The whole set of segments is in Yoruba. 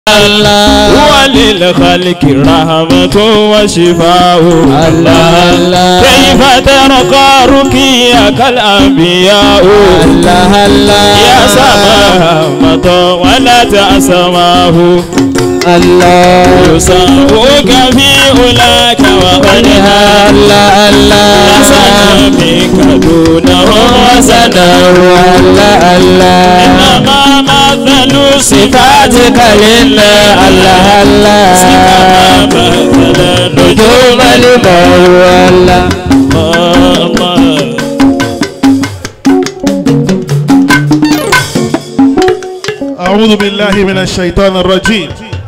الله وللخلق رحمة وشفاء الله الله كيف ترقى رقيك الأنبياء الله الله يا سماهمة ولا تأسماه الله يساوك في أولاك وغنها الله الله حسن منك دونه وسنه الله الله إنما مثل صفاتك لله الله الله كما مثل نجوم النجوم الموت الله الله أعوذ بالله من الشيطان الرجيم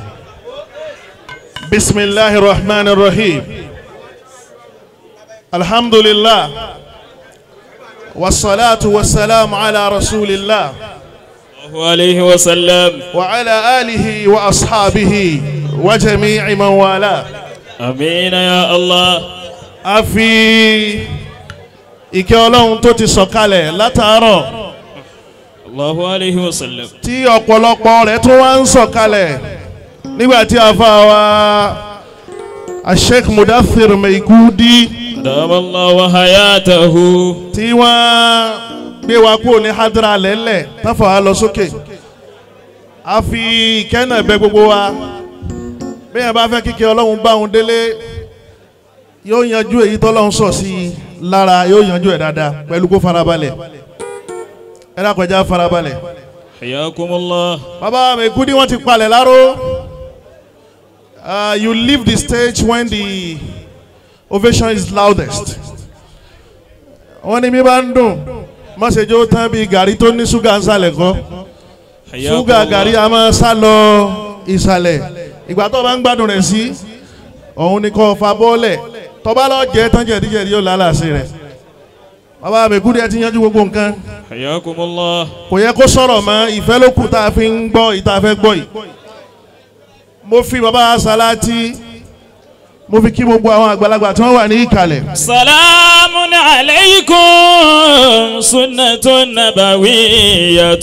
بسم الله الرحمن الرحيم الحمد لله والصلاة والسلام على رسول الله الله عليه وسلم وعلى آله وأصحابه وجميع من والاه أمين يا الله أفي ìkẹ́ ọlọ́run tó ti sọ̀kalẹ̀ látàárọ̀ الله عليه وسلم tí ọ̀pọ̀lọpọ̀ rẹ̀ tún wá ń sọ̀kalẹ̀ nígbà tí a fa wa Sheikh Mudathir Maikudi دام الله حياته tí wọ́n gbé wa kúrò ní hadra lẹ́lẹ̀ táfà wa lọ sókè a fi ìkẹ́nà bẹ gbogbo wa bí yẹn bá fẹ́ kíkẹ́ ọlọ́run bá òun délé yóò yanjú èyí tọ́lọ́run sọ sí i lára yóò yanjú ẹ̀ dáadáa pẹ̀lú kó farabalẹ̀ ẹ dákọjá farabalẹ̀. حياكم الله Baba Maikudi wọ́n ti palẹ̀ láró. Uh, you leave the stage when the ovation is loudest. Wọ́n ní mi bá ń dùn, má ṣe jó tán bí gàrí tó ní ṣúgà ń sàlẹ̀ kọ́. حياكم Ṣúgà gàrí الله a máa sá lọ ìsàlẹ̀. Ìgbà tó bá ń gbádùn rẹ̀ sí, òun ni kò fa bọ́ọ̀lẹ̀. Tọ́ba lọ jẹ́ tán jẹ̀díjẹ̀dí yóò lálàsí rẹ̀. Baba Maikudi ẹ ti yanjú gbogbo nǹkan حياكم الله kò yẹ kó sọ̀rọ̀ mọ́ ìfẹ́ ló kù tá a fi ń gbọ́ ìta fẹ́ gbọ́ yìí. mo fi bàbá Salati mo fi kí gbogbo àwọn àgbàlagbà tí wọ́n wà ní ìkàlẹ̀. سلام عليكم سنة نبوية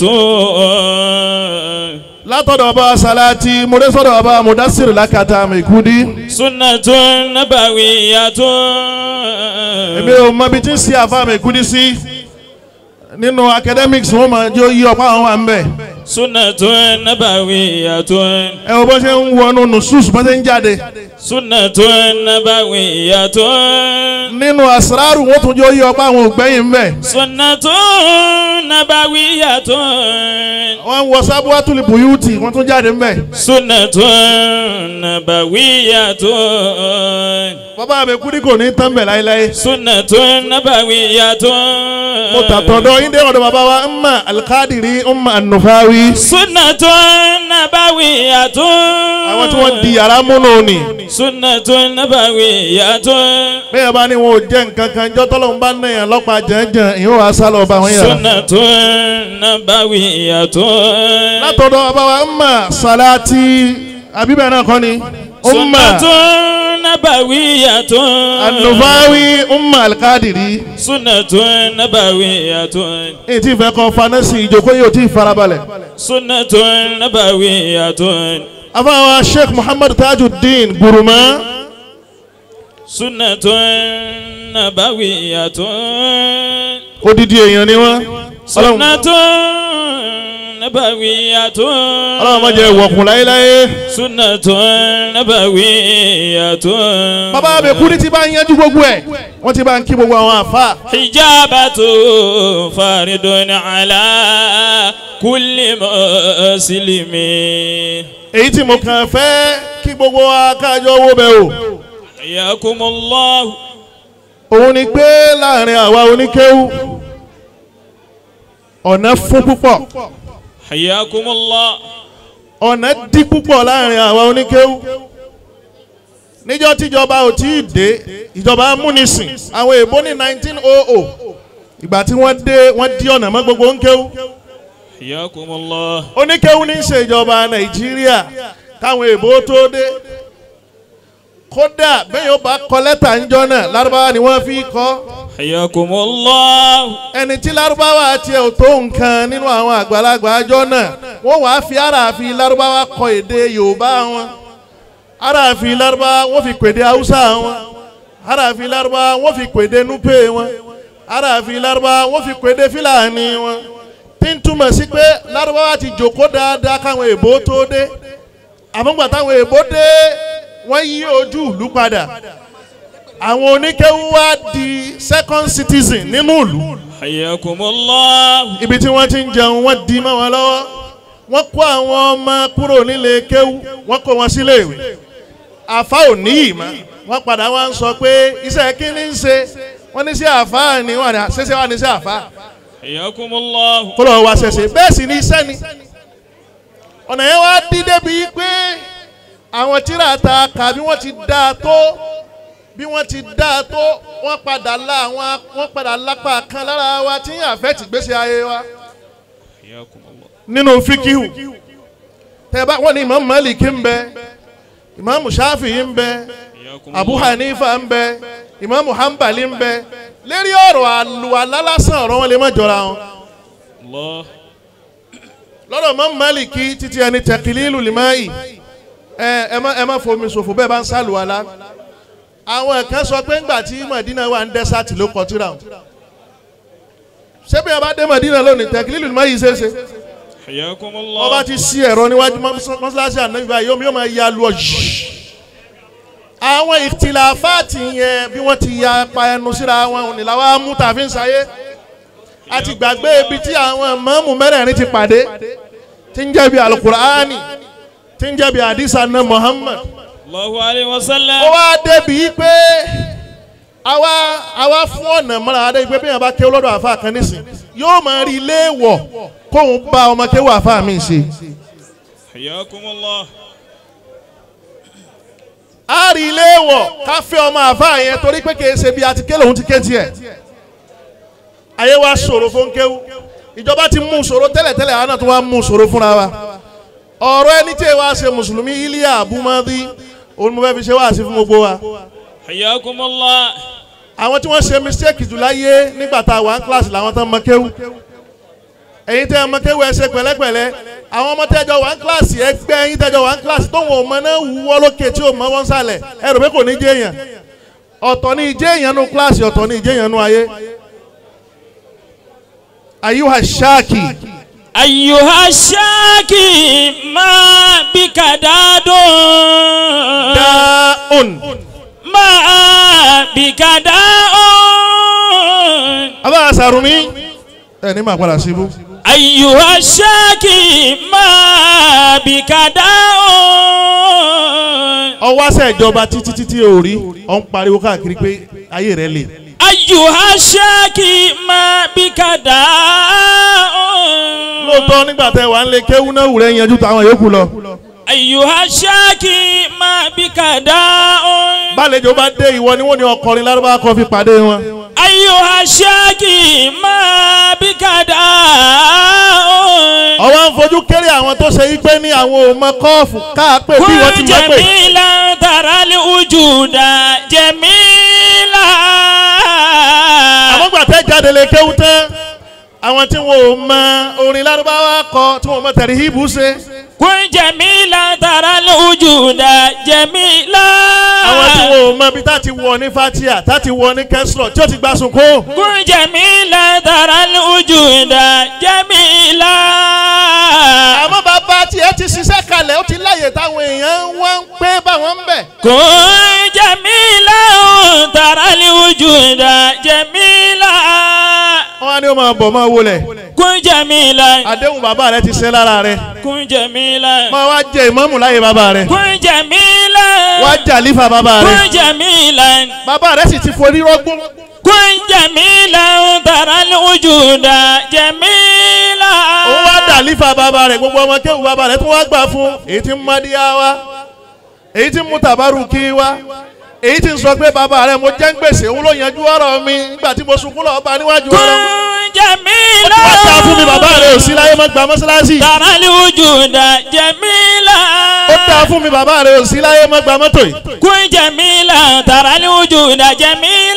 látọ̀dọ̀ bàbá Salati mo dé sọ́dọ̀ bàbá Mudassir Lakata Maikudi. سنة نبوية èmi ò mọ ibi tí ń ṣe àfa Maikudi sí nínú academics wọ́n máa jó yí ọ̀pá àwọn wà ń bẹ̀. سنة نبوية ẹ wo bó ṣe ń wọnú nusus bó ṣe ń jáde. سنة نبوية nínú asraru wọ́n tún jó yí ọ̀pá àwọn ògbẹ́yìn ń bẹ̀. سنة نبوية wọ́n ń wọ sábúwátúlì bùyúùtì wọ́n tún jáde ń bẹ̀. سنة نبوية bàbá Maikudi kò ní tán bẹ̀ láéláé. سنة نبوية mo tàtọ̀dọ̀ yín dé ọ̀dọ̀ bàbá wa Umma Al-Qadiri Umma An-Nufawi. سنة نبوية àwọn tí wọ́n di yàrá múnú ni. سنة نبوية bẹ́ẹ̀ bá ní wọn ò jẹ́ nǹkan kan jọ́ tọ́lọ́ ń bá náyà lọ́pàá jẹ́jẹ́ ìhó wa sá lọ bá wọn yàrá. سنة نبوية látọ̀dọ̀ bàbá wa Umma Salati àbíbẹ̀ náà kọ́ ni. Umma سنة نبوية An-Nufawi Umma Al-Qadiri. سنة نبوية èyí tí ìfẹ́ kan fanẹ́sì ìjókòó yóò tí ì farabalẹ̀. سنة نبوية afáwa Sheikh Muhammad Tajuddin Guruma. سنة نبوية odidi èèyàn ni wọ́n. Ọlọ́run سنة نبوية Ọlọ́run má jẹ́ wọ̀kùn láéláé. سنة نبوية bàbá Maikudi ti bá ń yanjú gbogbo ẹ̀ wọ́n ti bá ń kí gbogbo àwọn àfa. حجابة فارد على كل مسلم èyí tí mo kàn fẹ́ kí gbogbo wa kájọ owó bẹ̀ o. حياكم الله òun ni pé láàrin àwa oníkéwú ọ̀nà fún púpọ̀ حياكم الله ọ̀nà dí púpọ̀ láàrin àwa oníkéwú. níjọ́ tíjọba ò tí ì dé ìjọba amúnisìn àwọn èèbó ní 1900 ìgbà tí wọ́n dé wọ́n dí ọ̀nà mọ́ gbogbo oníkéwú. حياكم الله oníkéwú ní í ṣe ìjọba nàìjíríà káwọn èèbó tó dé kódà bẹ́ẹ̀ yóò bá kọ lẹ́tà ńjọ́ náà lárúbáwá ni wọ́n fi kọ́ حياكم الله ẹni tí lárúbáwá tiẹ̀ ò tó nǹkan nínú àwọn àgbàlagbà àjọ náà wọ́n wàá fi aráàfin lárúbáwá kọ èdè yorùbá wọn aráàfin lárúbáwá wọ́n fi pèdè haúsá wọn aráàfin lárúbáwá wọ́n fi pèdè núpè wọn aráàfin lárúbáwá wọ́n fi pèdè fílàní wọn tí ń túmọ̀ sí pé lárúbáwá ti jòkó dáadáa káwọn èèbó tó dé àmọ́gbà táwọn èèbó dé wọ́n yí ojú ìlú padà àwọn oníkéwú wá di second citizen nínú ìlú حياكم الله ibi tí wọ́n ti ń jẹun wọ́n di mọ́ wọn lọ́wọ́ wọ́n kó àwọn ọmọ kúrò nílé kéwú wọ́n kó wọn sílé ìwé àfa ò ní ìmọ̀ wọ́n padà wá ń sọ pé iṣẹ́ kí ni ń ṣe wọ́n ní sí àfa ni wọ́n ní ṣẹṣẹ wà ní sí àfa حياكم الله kó lọ́wọ́ wá ṣẹṣẹ bẹ́ẹ̀ sì ni iṣẹ́ ni ọ̀nà yẹn wá dí débi pé àwọn tíra ta kà bí wọ́n ti dáa tó bí wọ́n ti dáa tó wọ́n padà la àwọn wọ́n padà lápá kan lára wa tí yàn fẹ́ tìgbésí ayé wa حياكم الله nínú fíkìhù tẹ́bá wọ́n ní imam malik ń bẹ imam shafi'i ń bẹ حياكم abu الله hanifa ń bẹ imam hanbali ń bẹ lérí ọ̀rọ̀ àlùwàlá lásán ọ̀rọ̀ wọn lè má jọra wọn الله lọ́dọ̀ imam malik títí ẹni tẹ̀kìlílù limáyì ẹ ẹ má ẹ má fomi ṣòfò bẹ́ẹ̀ bá ń sálùwàlá àwọn kan sọ pé ńgbà tí madina wà ń dẹ́sàtì ló kọ tíra wọn ṣé bí wọn bá dé madina lónìí tẹ̀kìlílù limáyì ṣeé ṣe حياكم wọ́n bá الله ti sí ẹ̀rọ níwájú mọ́ṣáláṣí ànábì báyìí yóò yóò máa ya lu ọ̀jì. àwọn ìtìláfáàtì yẹn bí wọ́n ti ya pa ẹnu síra wọn òní làwọn amú tàbí ń sáyé a ti gbàgbé ibi tí àwọn mọ́mù mẹ́rẹ̀ẹ̀rin ti pàdé tí ń jẹ́ bí alukuraani tí ń jẹ́ bí hadisa na muhammad الله عليه ó وسلم wá débi pé àwa àwa fún ọ̀nà mọ́ra adé pé bí yẹn bá kéwọ́ lọ́dọ̀ àfa kan nísìn yóò máa rí ilé wọ̀ kóun bá ọmọ kéwọ́ àfa mi ṣe. حياكم الله a rí ilé wọ̀ ká fẹ́ ọmọ àfa yẹn torí pé kìí ṣe bí a ti ké lòun ti ké tiẹ̀ ayé wa ṣòro fún kéwú ìjọba ti mú ṣòro tẹ́lẹ̀tẹ́lẹ̀ àwọn náà tó wá mú ṣòro fúnra wa ọ̀rọ̀ ẹni tí èèwà ṣe mùsùlùmí iliya abumadi òun mo fẹ́ fi ṣe wá sí fún gbogbo wa حياكم الله àwọn tí wọ́n ṣe mistake jù láyé nígbà tá a wà ní kíláàsì làwọn tán mọ kéwú ẹ̀yin tẹ́ ẹ mọ kéwú ẹ ṣe pẹ̀lẹ́pẹ̀lẹ́ àwọn ọmọ tẹ́jọ wà ní kíláàsì ẹgbẹ́ ẹ̀yin tẹ́jọ wà ní kíláàsì tóun ò mọ náà wúwọ́ lókè tí ò mọ wọ́n sálẹ̀ ẹ rò pé kò ní jẹ́ èèyàn ọ̀tọ̀ ni ìjẹ́ èèyàn nu kíláàsì ọ̀tọ̀ ni ìjẹ́ èèyàn nu ayé ayuha ṣáàkì أيها الشاكي ما بك داد dáhùn ما بك داء abá àṣàrùmí ẹ ní màá padà síbú أيها الشاكي ما بك داء ọwọ́ àṣẹ ìjọba títí títí ò rí ọ̀ ń pariwo káàkiri pé ayé rẹ̀ lè. أيها الشاكي ما بك داء lóòótọ́ nígbà tẹ wà ń lé kéwú náà wùrẹ́ yanjú táwọn yòókù lọ. أيها الشاكي ما بك داء bálejò bá dé ìwọ ni wọ́n ní ọkọrin lárúbá kan fi pàdé wọn. أيها الشاكي ما بك داء ọwọ́ ń fojú kéré àwọn tó ṣe igbe ní àwọn òmọ kọ́ọ̀fù káàpẹ́ bí wọ́n ti كن mọ̀ pé. جميلا ترى الوجود جميلا àmọ́ gbà tẹ́ jáde lè kéwú tán àwọn tí wọn ò mọ orin lárúbáwá kọ tí wọn ò mọ tẹ̀rí híbù ṣe. كن جميلا ترى الوجود جميلا àwọn tí wọn ò mọ ibi tá ti wọ ní fatia tá ti wọ ní kẹsìlọ tí ó ti gbà sunkún. كن جميلا ترى الوجود جميلا àmọ́ bàbá tiẹ̀ ti ṣiṣẹ́ kalẹ̀ ó ti láyè táwọn èèyàn wọ́n ń pé báwọn ń bẹ̀. كن جميلا ترى الوجود جميلا wọ́n á ní ó máa bọ̀ máa wọlé. كن جميلا àdéhùn bàbá rẹ ti ṣe lára rẹ. كن جميلا máa wá jẹ ìmọ̀mù láyè bàbá rẹ. كن جميلا wá jàlífà bàbá rẹ. كن جميلا bàbá rẹ sì ti forí rọ́gbọ́n. كن جميلا ترى الوجود جميلا òun wá dàlífà bàbá rẹ gbogbo ọmọ kéwù bàbá rẹ tó wá gbà fún. èyí tí ń mádìá wa èyí tí ń mú tàbárù kí wa èyí tí ń sọ pé bàbá rẹ mo jẹ́ ń gbèsè òun ló yanjú ọ̀rọ̀ mi nígbà tí mo sunkún lọ́ọ́ bá níwájú ọ̀rọ̀ mi. كن جميلا wá ta fún mi bàbá rẹ ò sí láyé mọ́ gba mọ́sálásì. ترى الوجود جميلا ó ta fún mi bàbá rẹ ò sí láyé mọ́ gba mọ́tò yìí. كن جميلا ترى الوجود جميلا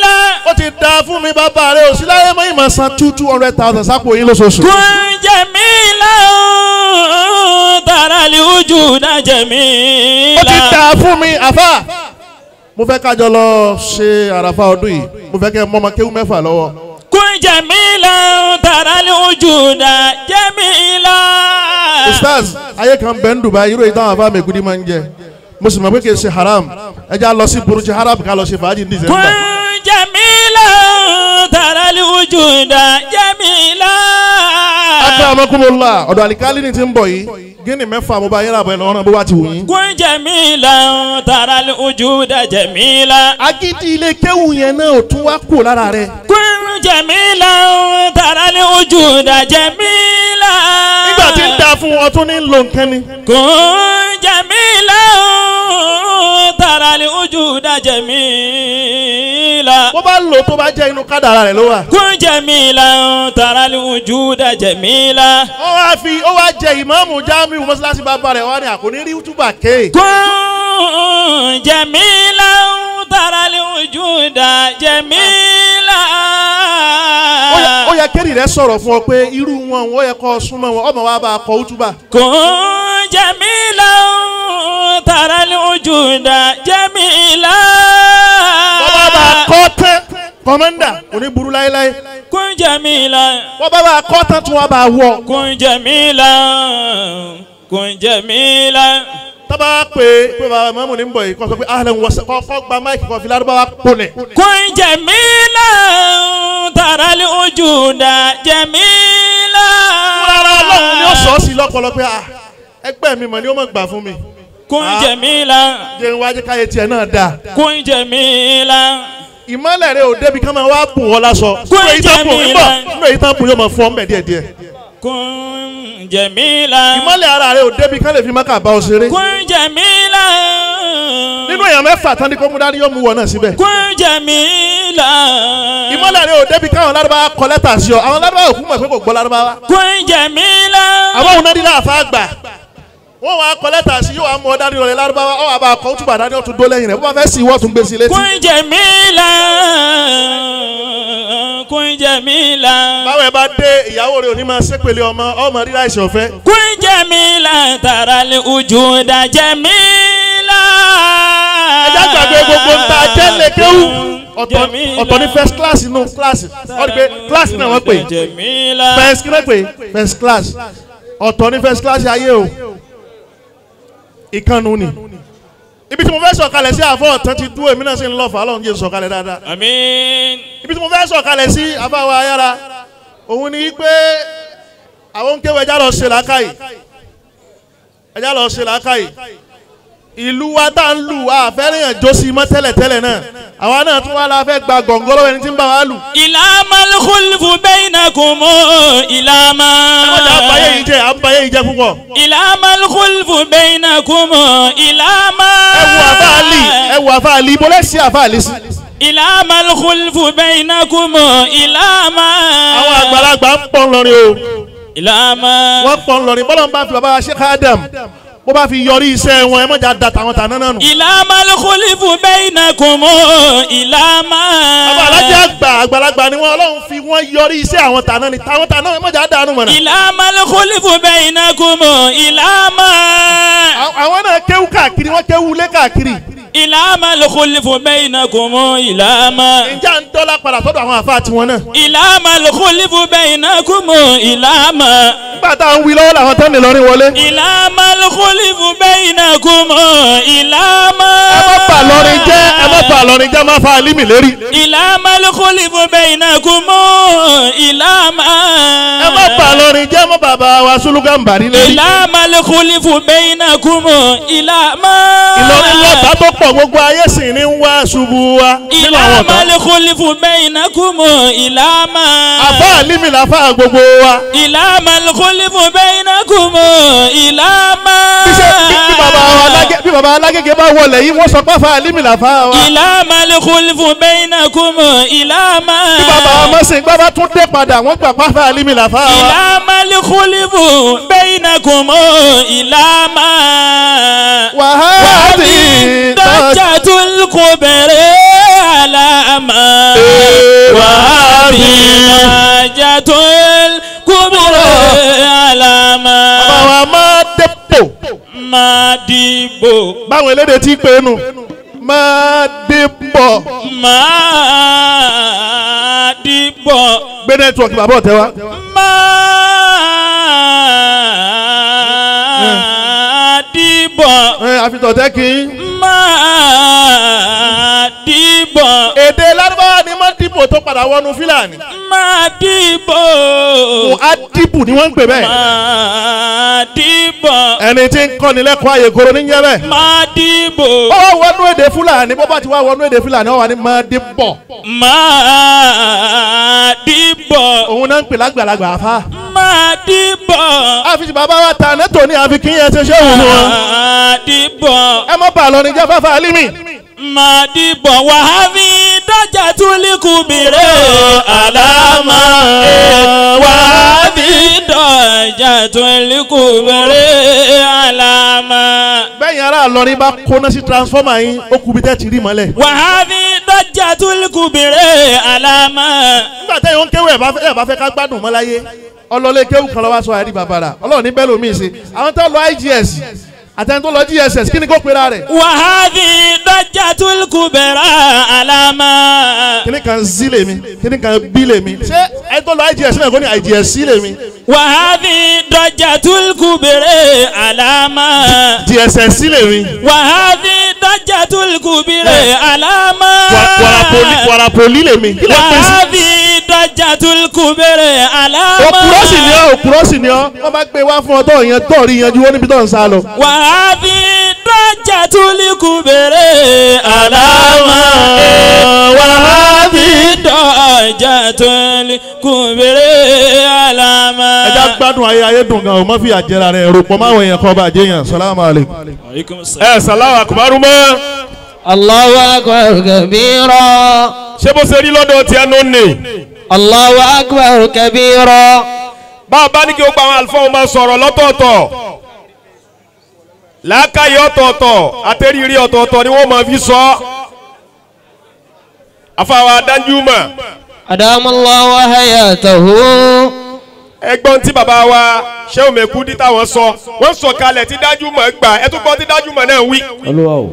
ó ti da fún mi bàbá rẹ òsì láyé mọ́ ìmọ̀ san two two hundred thousand sápò yín lóṣooṣù. كن جميلا ترى الوجود ó ti جميلا da fún mi àfà. mo fẹ́ kájọ lọ ṣe àràfà ọdún yìí mo fẹ́ kẹ́ ẹ mọ́mọ kéwú mẹ́fà lọ́wọ́. كن جميلا ترى الوجود جميلا ustaz ayé kan bẹ́ẹ̀ ń Dubai irú èyí táwọn afá mẹ́kúndí máa ń jẹ mo sì mọ̀ pé kì í ṣe haram ẹ já lọ sí burújí haram ká lọ ṣe fàájì ní december. كن جميلا ترى الوجود جميلا akẹ́ ọmọkùnmọ́lá ọ̀dọ̀ àlìkálí ni ti ń bọ̀ yìí gíní mẹ́fà mo bá yẹ́ra bọ̀ ẹ̀ lọ́rùn bó bá ti wù yín. كن جميلا ترى الوجود جميلا agídí ilé kéwù yẹn náà ò tún wá kú lára rẹ̀. كن جميلا ترى الوجود جميلا nígbà tí ń da fún ọ tún ní lo nǹkan ni. كن جميلا ترى الوجود جميلا bó bá lò tó bá jẹ́ inú kádàrà rẹ̀ ló wà. كن جميلا ترى الوجود جميلا ó wá fi ó wá jẹ ìmáàmù jamiu mọ́sálásí bàbá rẹ̀ wá ní àkóní rí túbà ké. كن جميلا ترى الوجود جميلا ó yẹ- ó yẹ kéré rẹ̀ sọ̀rọ̀ fún ọ pé irú wọn ó yẹ kó súnmọ́ wọn ọmọ wa bá a kọ útúbà. كن جميلا ترى الوجود جميلا bọ́bá bá a kọ́ tán kọ́mọ́ndà òní burú láéláé كن جميلا bọ́bá bá a kọ́ tán tún wá bá a wọ̀. كن جميلا كن جميلا tábà pé pé bàbá mọ́mù ní ń bọ̀ yìí kọ́ sọ pé ahlan wa sahlan kọ́ gba máìkì kọ́ fi lárúbáwá pọ̀lẹ̀. كن جميلا ترى الوجود جميلا rárá ọlọ́run ni ó sọ ọ́ sí lọ́pọ̀lọ́ pé ah ẹgbẹ́ mi mọ̀ ni ó mọ̀ gbà fún mi. كن Ah. جميلا jẹ́ ń wájú káyé tiẹ̀ náà dáa. كن جميلا ìmọ̀lẹ̀ rẹ ò débi ká máa wá bùn ọ lásọ. Kó nínú èyí tán bùn jẹ́ mi ń bọ̀ lá. nínú èyí tán bùn yóò máa fọ́ ọ́n bẹ̀ díẹ̀díẹ̀. كن جميلا ìmọ̀lẹ̀ ara rẹ ò débi ká lè fi máka bá ọ ṣeré. كن جميلا nínú èèyàn mẹ́fà tán ní kó mú dání yóò mú wọ náà síbẹ̀. كن جميلا ìmọ̀lẹ̀ rẹ ò débi káwọn lárúbáwá kọ lẹ́tà sí ọ àwọn lárúbáwá òkú mọ̀ pé kò gbọ́ lárúbáwá. كن جميلا àwọn òun náà nílò àfa gbà wọ́n wá kọ lẹ́tà sí yóò wá mú ọ dání lọ́lẹ̀ lárúbáwá ọ̀ wá bá a kọ ó túbà dání ó tún dó lẹ́yìn rẹ̀ bó bá fẹ́ sí ìwọ́ tún gbé sí létí. كن جميلا كن جميلا báwo ẹ bá dé ìyàwó rẹ ò ní máa ṣépele ọmọ ọmọ rírà ìṣẹ̀ ọ̀fẹ́. كن جميلا ترى الوجود جميلا ẹjá gbàgbé gbogbo ń ta jẹ́lẹ̀ kéwù ọ̀tọ̀ جميلا. ọ̀tọ̀ ní first class inú class wọ́n rí pé class náà wọ́n pè جميلا first kí wọ́n pè first class ọ̀tọ̀ ní first class ayé o ìkànnù ni ibi tí mo fẹ́ sọ̀kalẹ̀ sí àfọ̀ ọ̀tán ti dúró èmi náà sì ń lọ fà á lọ́run jẹ́ sọ̀kalẹ̀ dáadáa آمين ibi tí mo fẹ́ sọ̀kalẹ̀ sí àfáwọ̀ ayára òun ni pé àwọn kéwù ẹja lọ ṣe làákàyè ẹja lọ ṣe làákàyè ìlú wa tá ń lù wá àfẹ́rẹ́yàn jó sí mọ́ tẹ́lẹ̀tẹ́lẹ̀ náà àwa náà tún wá la fẹ́ gba gọ̀ǹgọ́rọ́ ẹni tí ń bá wa lù. إلى ما الخلف بينكم إلى ما ẹ má jà àbáyé yìí jẹ́ àbáyé yìí jẹ́ púpọ̀. إلى ما الخلف بينكم إلى ما ẹ wo àfáàlì ẹ wo àfáàlì ibo lẹ́sìn àfáàlì sí. إلى ما الخلف بينكم إلى ما àwọn àgbàlagbà ń pọ̀ ńlọrin o إلى ما wọ́n pọ̀ ńlọrin bọ́lá ń bá fi bàbá wa Sheikh Adam bó bá fi yọrí iṣẹ́ wọn ẹ má jà da tàwọn tàná náà nù. إلى ما الخلف بينكم إلى ما bàbá alájà àgbà àgbàlagbà ni wọn ọlọ́run fi wọ́n yọrí iṣẹ́ àwọn tàná ni tàwọn tàná ẹ má jà dànù mọ̀nà. إلى ما الخلف بينكم إلى ما Àwọn- àwọn náà kéwú káàkiri wọ́n kéwú lé káàkiri. إلى ما الخلف بينكم إلى ما ǹjẹ́ à ń dọ́là padà sọ́dọ̀ àwọn àfa tiwọn náà. إلى ما الخلف بينكم إلى ما nígbà tá à ń wí lọ́wọ́ làwọn tán lè lọrin wọlé. إلى ما الخلف بينكم إلى ما ẹ má bà lọrin jẹ́ ẹ má bà lọrin jẹ́ má fa alímì lérí. إلى ما الخلف بينكم إلى ما ẹ má bà lọrin jẹ́ má bàbá wa Sùlùgàmbàrí lérí. إلى ما الخلف بينكم إلى ما Ìlọrin lọ́ta tó pọ̀ gbogbo ayé sì ní ń wá ṣubú wa nínú إلى àwọn ما ọ̀tá. الخلف بينكم إلى ما àfa alímì làfa gbogbo wa. إلى ما الخلف بينكم إلى ما bí ṣe- bí- bí bàbá wa Alágé- bí bàbá alágége bá wọlé yìí wọ́n sọ pé àfa alímì làfa wa. إلى ما الخلف بينكم إلى ما bí bàbá ọmọ sìn gbọ́ bá tún dé padà wọ́n gbà pé àfa alímì làfa wa. إلى ما الخلف بينكم إلى ما wàhálì tọ́jú. ضجة الكبر على ما وهذه حاجة الكبرى على bàbá ما wa máa dépò ما ديبو báwọn elédè tí pé nu máa dépò ما ديبو gbé nẹ́tíwọ̀kì bàbá ọ̀tẹ́ wa. ما ديبو ẹ àfitọ̀tẹ́ kì í. ما ديبو èdè lárúbáwá ni máa dìbò tó padà wọnú fílàní. ما ديبو mu adibu ni wọ́n ń pè bẹ́ẹ̀. ما ديبو ẹni tí ń kọ́ni lẹ́kọ̀ọ́ àyè koro ní jẹ́ bẹ́ẹ̀. ما ديبو ó wá wọnú èdè fúlàní bó bá ti wá wọnú èdè fúlàní ó wà ní máa dìbò. ما ديبو òun náà ń pè lágbàlagbà afá. ما ديبو àfi ti bàbá wa ta nẹ́tò ní àfi kí yẹn ṣe ṣé òun wọn. ما ديبو ẹ mọ́ bàa lọ ní jẹ́ fáfá alimi. ما ديبو وهذه ضجة الكبير على ما وهذه ضجة الكبير على ما bẹ́ẹ̀ yẹn ara lọrin bá kóná sí transformer yín ó kú bí tẹ́ ti rí mọ́lẹ̀. وهذه ضجة الكبير على ما nígbà tẹ́ yóò ń kéwù ẹ̀ bá fẹ́ ẹ̀ bá fẹ́ ká gbádùn mọ́ láyé ọlọ́lé kéwù kan lọ́wọ́ aṣọ àìrí bàbàrà ọlọ́run ní bẹ́ẹ̀ lómi ṣe àwọn tó lọ IGS àtẹni tó lọ GSS kí ni kó pera rẹ̀ وهذه ضجة الكبير على ما kíní kan Z lèmi kíní kan B lèmi ṣé ẹ tó lọ IGS náà kó ní IGS C lèmi وهذه ضجة الكبير على ما GSS C lèmi وهذه ضجة الكبير على ما Wa- warapoli warapoli lèmi kí ló pè sí. وهذه ضجة الكبير على òkúrọ́ sì ni ما ọ́ òkúrọ́ sì ni ọ́ wọ́n bá gbé wá fún ọ tó yẹn tó rí yanjú ó níbi tó ń sá lọ. وهذه ضجة الكبير على ما وهذه ضجة الكبير على ما ẹja gbádùn ayé ayé dùn gan o má fi àjẹrà rẹ rò pọ̀ máwọn èèyàn kan bá jẹ́ yàn salamu aleykum. عليكم السلام ẹ salamu akubaru mọ́ الله أكبر كبيرا ṣé bó ṣe rí lọ́dọ̀ tí ẹnu nì. الله أكبر كبيرا bá a bá ní kí o gba àwọn àlùfáà máa sọ̀rọ̀ lọ́tọ̀ọ̀tọ̀ làákàyè ọ̀tọ̀ọ̀tọ̀ àtẹ̀rírí ọ̀tọ̀ọ̀tọ̀ ni wọ́n máa fi sọ. afáwa Danjuma أدام الله حياته ẹgbọ́n tí bàbá wa Shehu Mekudi táwọn sọ wọ́n sọ kalẹ̀ tí Danjuma gbà ẹ tún gbọ́ tí Danjuma náà wí. olúwa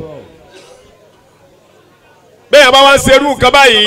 bẹ́ẹ̀ yẹn bá wá ń serú nǹkan báyìí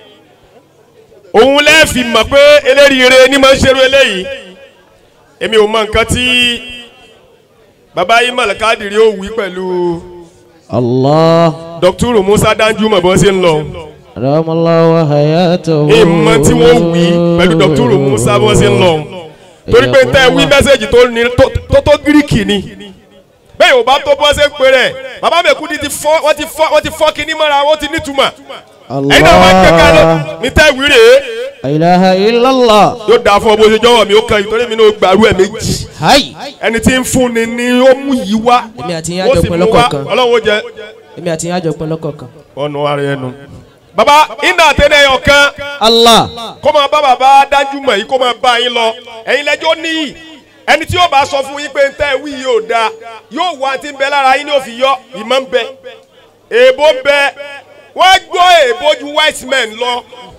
òun lẹ́ẹ̀fì mọ̀ pé eléríire ni máa ń ṣerú eléyìí èmi ò mọ nǹkan tí bàbá yìí mọ̀lẹ́kádìrí ó wí pẹ̀lú Allah dọ́kítúrù Musa Danjuma bó ṣe ń lọ أدام الله حياته ìmọ̀ tí wọ́n wí pẹ̀lú dọ́kítúrù Musa bó ṣe ń lọ torí pé tẹ́ ẹ wí mẹ́sẹ̀gì tó ní tó- tó tó gíríkì ni bẹ́ẹ̀ yóò bá tó bọ́ ṣe ń pè rẹ̀ bàbá Mekudi ti fọ́ wọ́n ti fọ́ wọ́n ti fọ́ kinní mọ́ra wọ́n ti nítumọ̀ ẹ̀yin náà wá ń kẹ́kẹ́ lọ الله ní tẹ́ ìwí rèé لا إله إلا الله yóò dáa fún ọ bó ṣe jọ̀wọ́ mi ó kàn yìí torí mi náà gbàrú ẹ̀ méjì هاي ẹni tí ń fún ni ni ó mú yìí wá èmi àti yín ó àjọ sì pin mú wá lọ́kọ̀ọ̀kan ọlọ́run ó jẹ èmi àti yín àjọ pin lọ́kọ̀ọ̀kan. ọ̀nà ara ẹnu. baba iná àtẹnẹ ẹyọ kan Allah kó máa bá bàbá dájú mọ̀ yìí kó máa bá yín lọ ẹ̀yin lẹ́jọ́ níyì ẹni tí yóò bá sọ fún yín pé ń tẹ́ wí yóò dáa yóò wá ti ń bẹ lára yín ní òfin yọ ìmọ̀ ń bẹ èèbó ń bẹ wọ́n gbọ́ èèbó ju white men lọ.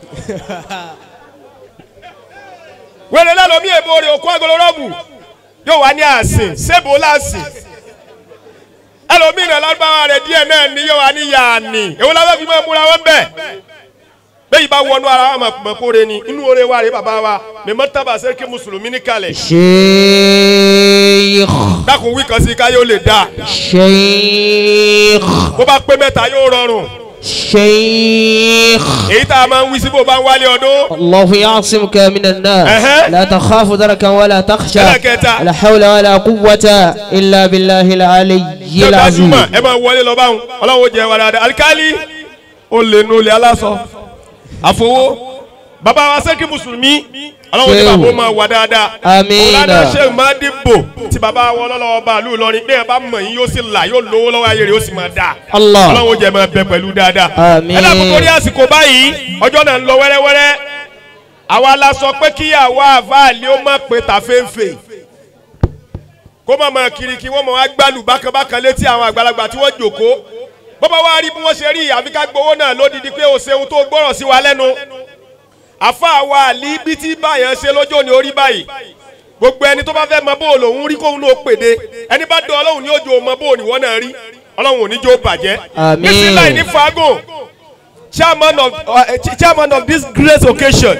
wẹ́rẹ́ lẹ́nu mi èèbó rẹ̀ òkú agolo rọ́ọ̀bù yóò wá ní àsìn sébò láàsìn ẹlòmíràn lágbára rẹ̀ díẹ̀ náà ní yóò wá ní yàní èwo la fẹ́ fi máa múra wọn bẹ́ẹ̀ bẹ́ẹ̀ bá wọnú ara wa mọ̀ kóre ni inú oore wa rè bàbá wa mẹ́mọ́ tábà sẹ́kì mùsùlùmí ní kalẹ̀ Sheikh dákun wí kan sí ká yóò lè dáa Sheikh bó bá pé mẹ́ta yóò rọrùn Sheikh èyí tá a máa ń wí sí bó bá ń wálé ọdún الله يعصمك من النار أها. لا تخاف دركا ولا تخشى ألا كتا. لا حول ولا قوة إلا بالله العلي yóò العظيم dájúmọ̀ ẹ máa wọlé lọ báwọn ọlọ́wọ́ jẹ wà dáadáa alikali ó lè nu olè aláṣọ àfọwọ́ bàbá wa sẹ́kì mùsùlùmí ọlọ́wọ́ jẹ Ṣéwù. bàbá ó máa wà dáadáa Àmín. ọ̀làdà ṣe máa dìbò tí bàbá wọn lọ́wọ́ bá lù lọ́rin bẹ́ẹ̀ bá mọ̀ yín yóò sì là yóò lówó lọ́wọ́ ayé rẹ̀ yóò sì máa dáa الله ọlọ́wọ́ jẹ máa bẹ pẹ̀lú dáadáa Àmín. ẹ dàgbọ́ torí àsìkò báyìí ọjọ́ náà ń lọ wẹ́rẹ́wẹ́rẹ́ àwa la sọ pé kí àwa àfáàlì ó má pé tàféǹfè kó má máa kiri kí wọ́n máa wá gbálù bákanbákan létí àwọn àgbàlagbà tí wọ́n jòkó bọ́bá wa rí bí wọ́n ṣe rí àfi ká gbowó náà lódìdí pé o ṣeun tó gbọ́rọ̀ sí wa lẹ́nu àfa wa àlí bí tí báyẹn ṣe lọ́jọ́ ní orí báyìí gbogbo ẹni tó bá fẹ́ mọ bóòlù òun rí kóun ló pèdè ẹni bá dán ọlọ́run ní ojú ọmọ bóòlù ìwọ náà rí ọlọ́run ò ní jó bàjẹ́ Àmín. bísíláì ní fagùn chairman of uh, ch- chairman of this great occasion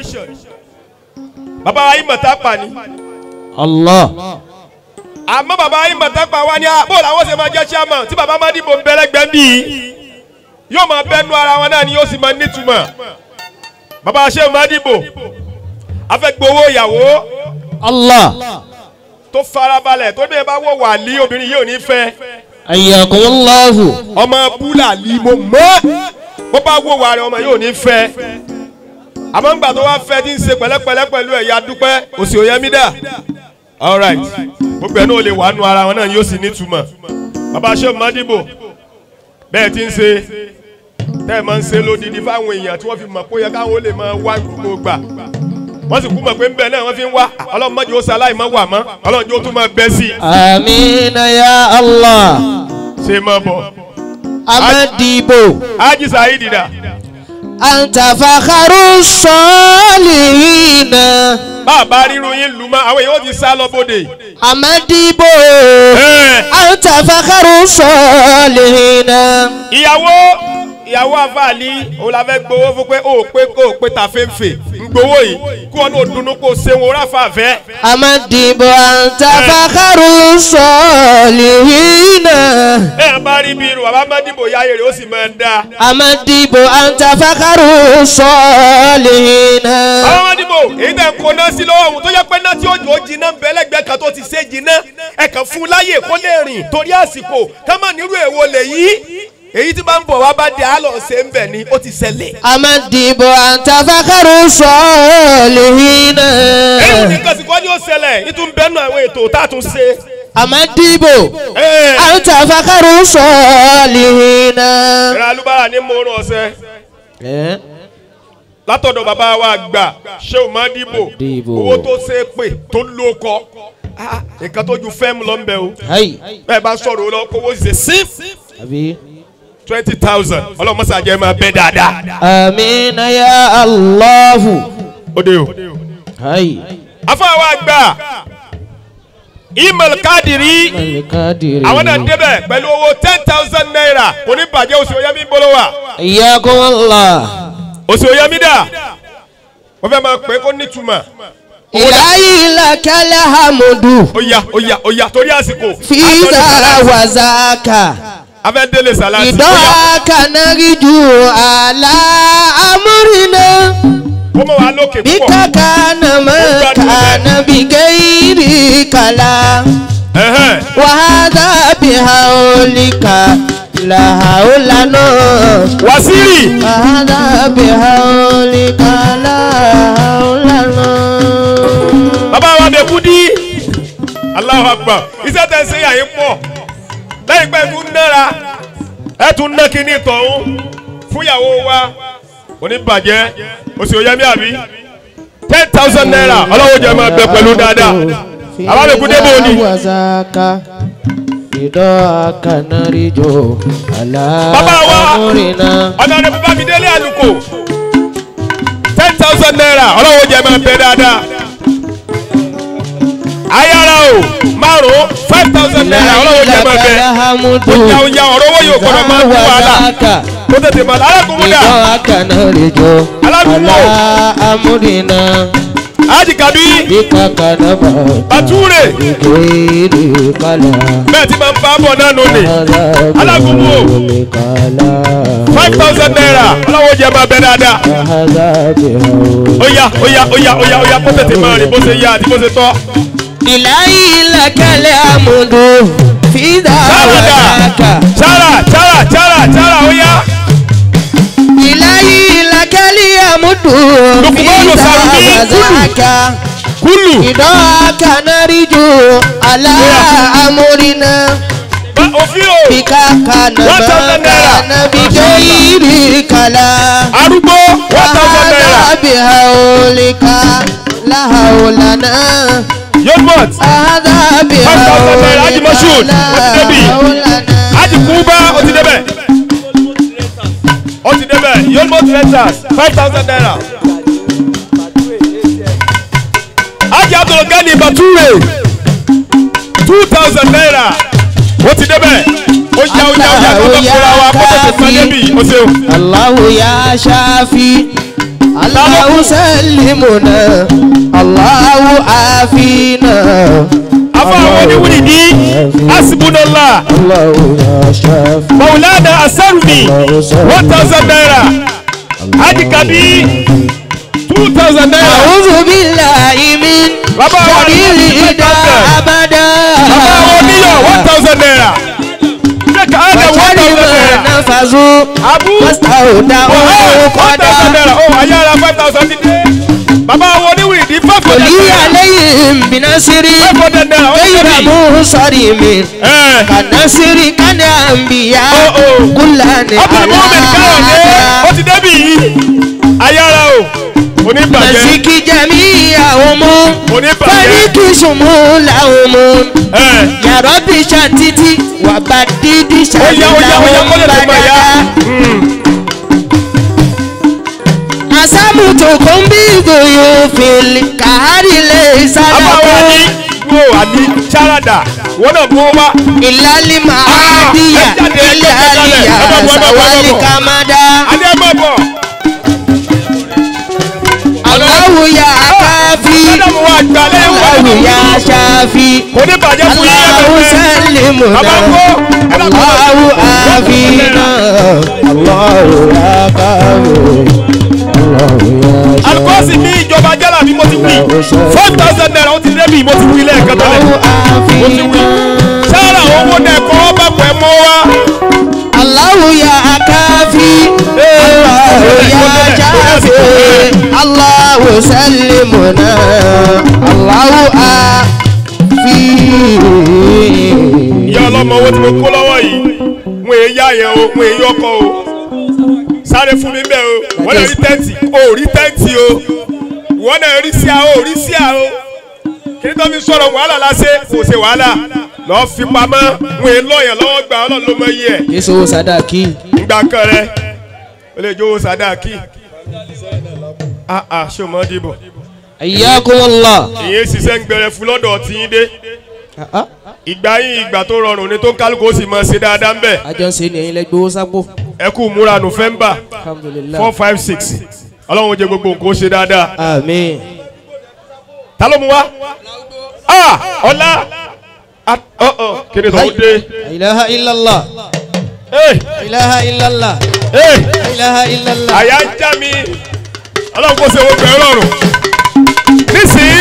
bàbá wa ìmọ̀ta pa ni Allah. àmọ́ bàbá wa ìmọ̀ta pa wa ni a bóòlù àwọn ṣe máa jẹ́ chairman tí bàbá má dìbò ń bẹ́lẹ́gbẹ́ bí yóò máa bẹ́nu ara wọn náà ni yóò sì máa nítumọ̀ bàbá wa ṣe máa dìbò afẹ́gbowó ìyàwó Allah. tó farabalẹ̀ tó bẹ́ẹ̀ bá wọ̀ wà lí obìnrin yìí ò ní fẹ́ Ayyakumullahu. ọmọ búlà lí mo mọ́ bó bá wọ̀ wà rẹ̀ ọmọ yìí ò ní fẹ́ àmọ́ ńgbà tó wá fẹ́ tí ń ṣe pẹ̀lẹ́pẹ̀lẹ́ pẹ̀lú ẹ̀yà dúpẹ́ òsì òyẹ́mí dà alright gbogbo ẹ̀ náà lè wà nù ara wọn náà yóò sì nítumọ̀ bàbá aṣọ mọ́dìbò bẹ́ẹ̀ tí ń ṣe tẹ́ ẹ̀ máa ń ṣe lódìdí fáwọn èèyàn tí wọ́n fi mọ̀ pé ó yẹ káwọn ó lè máa wá gbogbo gbà wọ́n sì kú mọ̀ pé ń bẹ náà wọ́n fi ń wá ọlọ́run mọ́jú ó ṣaláì mọ́ wà mọ́ ọlọ́run jó tún máa bẹ́ sí i Amina ya Allah. ṣe máa bọ̀. Amadibo. Haji Saheed dà Anta fakharu salihina. bàbá ríru yín lù mọ́ àwọn èèyàn ó ti sá lọ bóde. Amadibo. Ẹ̀, Anta fakharu salihina. ìyàwó ìyàwó àfààní òun la fẹ́ gbowó fún pé ó pé kó o pé ta fẹ́ǹfẹ́ ń gbowó yìí kí wọn náà dunnú kó o ṣeun ó ráfà fẹ́. Amadibo anta fakharu salihina. bẹ́ẹ̀ bá rí bí irun bàbá mọ́dìbò yáyé rẹ̀ ó sì máa ń da. Amadibo anta fakharu salihina. bàbá mọ́dìbò èyí tẹ̀ ń kó náà sí lọ́wọ́ òun tó yẹ pé náà tí òjò jiná ń bẹ lẹ́gbẹ̀ẹ́ kan tó ti ṣe jiná ẹ̀ kàn fún un láyè kó lè rìn torí àsìkò ká má nírú èwo lè yí èyí tí bá ń bọ̀ wá bá dé àlọ́ ṣe ń bẹ̀ ni ó ti ṣẹlẹ̀. Amadibo anta fakharu salihina. ẹ̀rù nìkan sì kọ́ ni ó ṣẹlẹ̀ nítorí bẹ́ẹ̀nu àwọn ètò tá a tún ṣe. Amadibo Ẹ̀, anta fakharu salihina. ìrìn alúbára ní morun ọ̀sẹ̀ Eh? látọ̀dọ̀ bàbá wa gbà ṣé o máa dìbò Dìbò. owó tó ṣe é pè tó lóko Ah, nǹkan tó ju fẹ́ẹ̀mù lọ ń bẹ o Hai. bẹ́ẹ̀ bá sọ̀rọ̀ o lọ kówó ṣe sí Abi. twenty thousand ọlọ́mọṣàjẹ́ máa bẹ́ dáadáa. Amina ya Allahu. ó dé o. Hai. afáwa gbà email kadiri Malikadiri. àwọn náà débẹ̀ pẹ̀lú owó ten thousand naira oníbàjẹ́ oṣù oyemi bolo wa Iyakum Allah. oṣù oyemi dà wọ́n fẹ́ máa pè é kó nítumọ̀ Ilahi lakal hamdu. ó yá ó yá ó yá torí àsìkò Fiza wa zaka. afẹ́ délé sàlátì ó yá Idaka nariju ala amrina. ó mọ̀ wá lókè púpọ̀ Bika kana ma kana bi gairi kala. Ẹ̀hẹ́n. Wa hadha bi haulika la haulana. wàsíìrì Wa hadha bi haulika la haulana. bàbá wa bẹ kú dí Allahu Akbar iṣẹ́ tẹ̀ ṣe yà yín pọ̀ lẹ́yìn pé ẹ tún nára ẹ tún ná kíní tọ̀hún fúnyàwó wa oníbàjẹ́ oṣù oyemi àbí ten thousand naira ọlọ́wọ́ jẹ́ máa bẹ pẹ̀lú dáadáa bàbá bẹ kú dé bò ní. wazaka idaka narijo ala Bàbá wa. amurina ọ̀nà rẹ̀ bàbá mi délé àlùkò ten thousand naira ọlọ́wọ́ jẹ́ máa bẹ dáadáa ayára o márùn five thousand naira ọlọ́wọ́ jẹ́ máa bẹ hamudu oúnjẹ oúnjẹ ọ̀rọ̀ owó yóò gbọ́dọ̀ máa ń wàhálà wazaka kó tètè máa alákòómúdà idaka narijo Aládùúgbò. ala amurina ájìkàbí bikaka naba bàtúrè igeri kala bẹ́ẹ̀ tí máa ń bá bọ̀ náà nù ní Aládùúgbò. kala five thousand naira ọlọ́wọ́ jẹ́ máa bẹ dáadáa Ahada bihaul óyá óyá óyá óyá óyá kó tètè máa rìn bó ṣe yá àti bó ṣe tọ́ ilahi lakale amudu fida Sáradà. wadaka chara chara chara chara óyá ilahi lakale amudu Lukumanu fida Sarumi, wadaka kúlù idaka nariju ala amurina Ba- òfin o bika kana One thousand naira. kana bigairi kala arúgbó one thousand naira Ahada bihaulika la haulana yomot Ahada thousand naira, Haji Moshood, ó ti débi. bihaulika ájì kúbá ó ti débẹ̀ letters five thousand naira. Ajé Abdulgani Bature two thousand naira. Ó ti débẹ̀. Ó yá ó yá ó yá kó tó kóra wa kó tó tó débi. Ó ṣeun. الله يا شافي الله سلمنا الله عافينا Afa àwọn oníwìrì ní Asibunala الله يا شافي Maulana Asarumi one thousand naira. Hadi Kabi two thousand naira. أعوذ بالله من Bàbá wa ní شر إذا أبدا Bàbá àwọn oníyọ̀ one thousand naira. Sheikh Adam one وشر thousand ما naira. نفذوا Abu واستودعوا one thousand قدا naira. Ó ayára five thousand dídé. Bàbá àwọn oníwìrì ní five hundred ولي naira. عليهم بنصر Five hundred naira. Ó ti غير débi. منصرم Ẹ̀. كنصر كان أنبياء Oh, oh. كلان Abdul Muhammad Káyọ̀dé ó على ti débi yìí. Ayára o. Oníbàjẹ́. مزيك جميعهم Oníbàjẹ́. فريق شمولهم Ẹ̀. يا رب شتتي وبدد Ó yá ó yá ó yá kó lè tó máa yá. بددا أسامتكم بضيوف الكهر ليس Àbáwọ̀ àní لكم wo àní Ṣáràdà wọ́n náà bó wá. إلا المعادية Ah, ẹ jáde, ẹ إلا jáde, ẹ ليا bá bọ̀, ẹ bá bọ̀, ẹ bá bọ̀. والكمدا Adé ẹ máa bọ̀. الله يا كافي Sádàmù wa gbà lẹ́yìn wọ́n الله nínú. يا شافي Kò ní bàjẹ́ fún yín الله ẹgbẹ̀rẹ̀. سلمنا Bàbá kó. ẹ dàgbà. الله عافينا الله يا كافي الله يا Alukọ́sì ní ìjọba jálà bí mo ti wí. Five thousand naira ó ti débi mo ti wí lẹ́ẹ̀kan tẹ́lẹ̀. الله Mo ti wí. عافينا Sára owó náà kọ́ ọ́ bá pẹ́ mọ́ wá. الله يا كافي الله يا شافي الله سلمنا الله عافي Ìyá ọlọ́mọ owó tí mo kó lọ́wọ́ yìí. Mo èé yá yẹn o, mo èé yọkọ o. Sáré fún mi bẹ́ẹ̀ o. Wọ́n lè rí tẹ́ǹtì. O ò rí tẹ́ǹtì o. Wọ́n náà rí sí a o, rí sí a o. Kí ni tó fi sọ̀rọ̀ wàhálà lásẹ̀? Kò ṣe wàhálà. Lọ́ọ́ fi pamọ́. Mo èé lọ́ọ̀yàn lọ́wọ́ gbà ọlọ́run ló mọ iye ẹ̀. Yesu sadaki Ngbà kan rẹ̀. O lè jówó sàdáàkì. Ah ah ṣé o mọ̀ ọ́ dìbò? ayyakum Allah ìyẹn ṣiṣẹ́ ń gbẹrẹ fún lọ́dọ̀ tí yín dé ìgbà yín ìgbà tó rọrùn ni tó ń kálukú ó sì máa ṣe dáadáa ń bẹ̀ àjọ ń ṣe ní ẹ̀yin lẹ́gbẹ̀ẹ́ sápò ẹ kú múra nọ́fẹ̀mbà alhamdulilah four five six ọlọ́run ó jẹ gbogbo nǹkan ó ṣe dáadáa amen ta ló mu wá ah ọlá ah, ọ ọ kéde tó ń dé la ilaha illallah ee la ilaha illallah ee la ilaha illallah àyà ń já mi ọlọ́run kó ṣe gbogbo ẹ rọrùn nísìnyí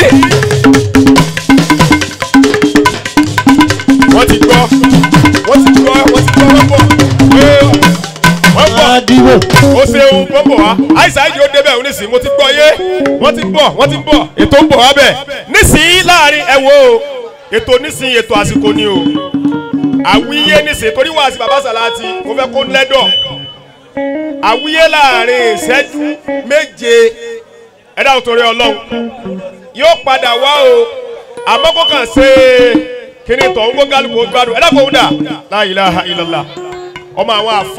wọ́n ti gbọ́ wọ́n ti gbọ́ wọ́n ti gbọ́ wọ́n bọ̀ ee wọ́n bọ̀. adiwo ó ṣeun wọ́n bọ̀ wá àìsàn àìjì ó débẹ̀ nísìnyí mo ti gbọ́ yé wọ́n ti bọ̀ wọ́n ti bọ̀ ètò ń bọ̀ wá bẹ̀ nísìnyí láàrin ẹ wo o ètò nísìnyí ètò àsìkò ni o àwíyé nísìnyí torí wàá sí baba Sàláàtì mo fẹ́ kó lẹ́dọ̀ àwíyé láàrin ìṣẹ́jú méje ẹ dáhùn torí ọlọ́run yóò padà wá o àmọ́ kó kàn ṣe kíni tọ̀ ń gbó kálukú gbádùn ẹ dákun ó dà la ilaha illallah ọmọ àwọn àfọ.